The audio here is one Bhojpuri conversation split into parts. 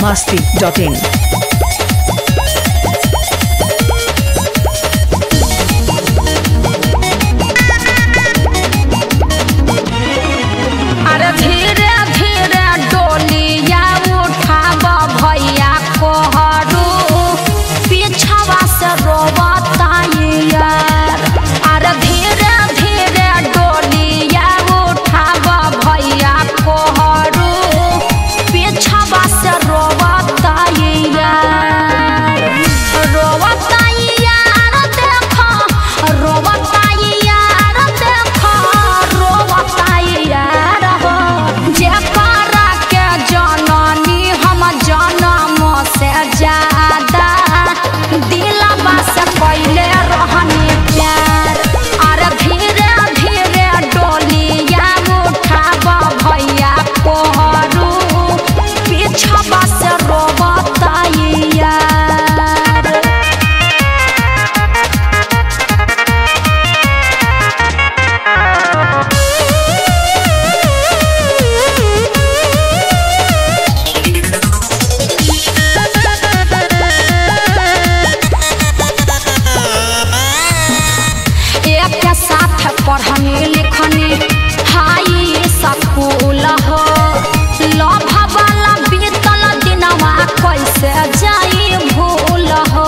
masti.in. अरे धीरे धीरे डोलिया उठाब भैया कोहरू पीछवा से रोबता यार अरे धीरे धीरे डोलिया उठाब भैया कोहरू पीछवा से रोबता यार रोबता यार देखो रोबता यार देखो रोबता यार हो जेकरा के जननी हम जनम से ज्यादा दिलवा से पहले रहनी प्यार अरे धीरे धीरे डोलिया उठाब भैया कोहरू पीछवा से रोबता यार एक के साथ पढ़नी लिखनी हाई स्कूल हो लभ वाला बीतल दिनवा कैसे जाई भूल हो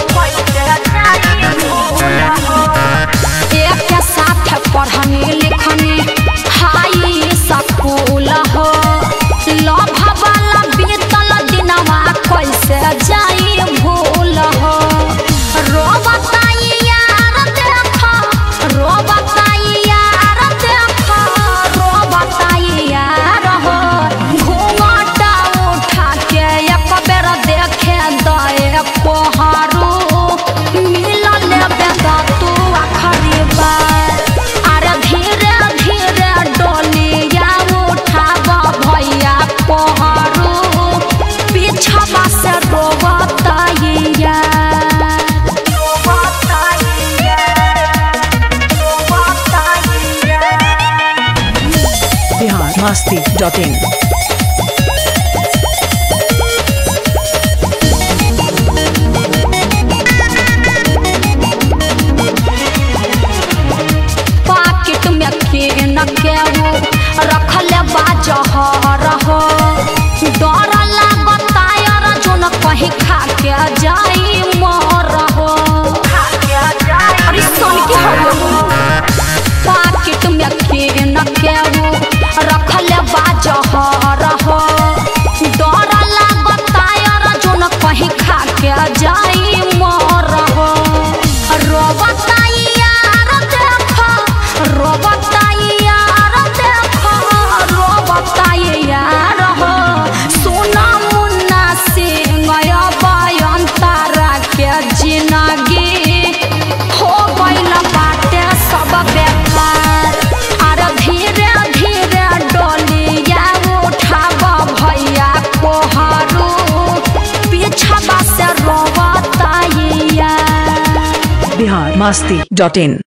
एक के साथ पढ़नी लिखनी हाई स्कूल हो लभ वाला बीतल दिनवा कैसे जाई भूल हो रोबताई यार देखो रोबताई यार देखो रोबताई यार हो घूंघटा उठा के एक बेर देखे दए कोहरू मिलल बेदा तू आखरी बार अरे धीरे धीरे डोलिया उठाब भैया कोहरू पीछवा से रोबताई यार Bihar masti.in. पाकिट में केन के वो रखल बा जहर हो डर लागता यार जोन कहीं खा के जाई मर हो अरे सुन के हो पाकिट में केन के वो रखल बा जहर हो डर लागता यार जोन कहीं खा के जाई मर हो रोबताई यार देखो रोबताई यार देखो रोबताई यार हो सुना मुन्ना सिंह बयंतारा के जिंदगी हो गइल बाटे सब बेकार अरे धीरे धीरे डोलिया उठाब भैया कोहरू पीछवा से रोबताई यार Bihar masti.in.